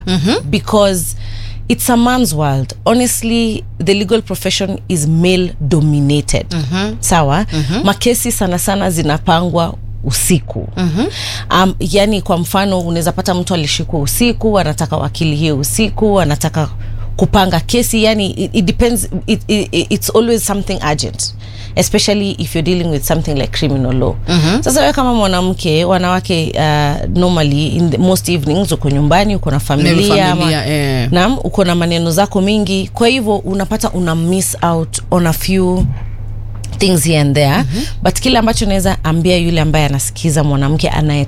because it's a man's world honestly the legal profession is male dominated sawa makesi sana sana zinapangwa usiku um, yani kwa mfano unaweza pata mtu alishikwa usiku anataka wakili hiyo usiku anataka kupanga kesi yani it, it depends it, it, it's always something urgent especially if you're dealing with something like criminal law sasa wewe kama mwanamke wanawake uh, normally in the most evenings uko nyumbani uko na familia, familia, eh. naam uko na maneno zako mingi kwa hivyo unapata una miss out on a few things here and there but kile ambacho naweza ambia yule ambaye anasikiza mwanamke anaye